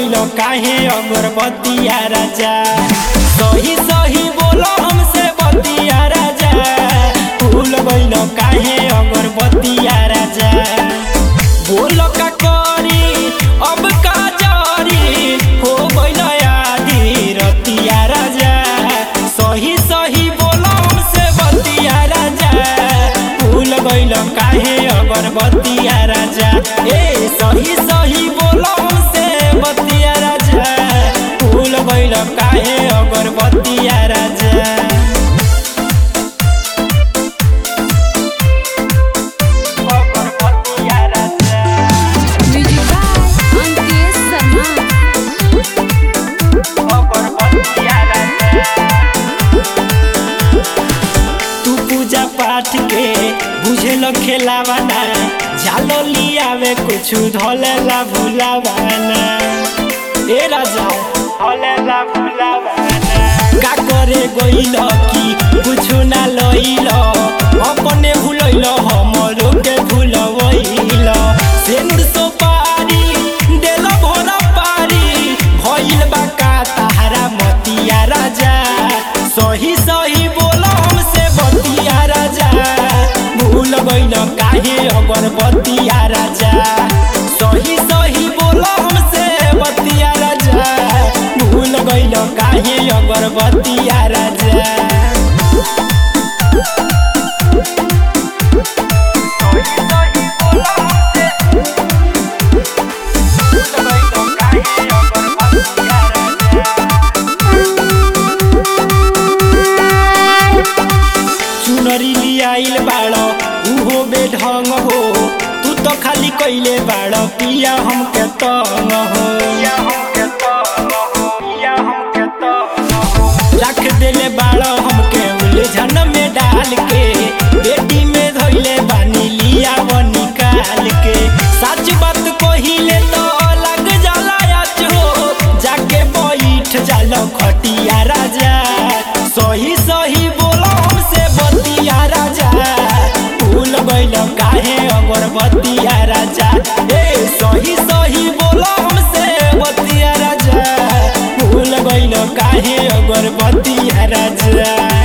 गइल काहे अगरबत्तिया राजा सही सही बोलो हमसे बतिया राजा भूल गइल काहे अगरबत्तिया राजा बोल का करी अब का जारी हो गइल आधी रतिया राजा सही सही बोलो हमसे बतिया राजा भूल गइल काहे अगरबत्तिया राजा ए सही सही बोलो हमसे बतिया राजा भूल गइल काहे अगरबत्तिया राजा अगरबत्तिया राजा म्यूजिक बाय अंकित शर्मा तू पूजा पाठ के बुझेल खेलावाना जालो लियावे कुछ धोलेला भूलावाना ए राजा धोलेला भूलावाना का करे गइल की कुछ ना लइल अपने भूलइल हमरो के भूलवइल सेनुर सोपारी देल भोला पारी भइल बा का ताहारा मतिया राजा सही सही बोलो हमसे बतिया राजा भूल गइल काहे अगरबत्तिया राजा सही सही बोलो हमसे बतिया राजा भूल गइल काहे अगरबत्तिया राजा चुनरी लियाइल बाड़ो उहो बेढंग हो तू तो खाली कइले बाड़ो पिया हमके तंग हो रख देले बाड़ो हमके उलझन में डाल के बेटी में धइले बानी लिया वो निकाल के सच बात कहिले तो लग जाला याच हो जाके बैठ जालो खटिया राजा सही सही बोलो हमसे बतिया राजा भूल गइल काहे अगरबत्तिया राजा ए सही सही बोलो हमसे बतिया राजा भूल गइल काहे अगरबत्तिया राजा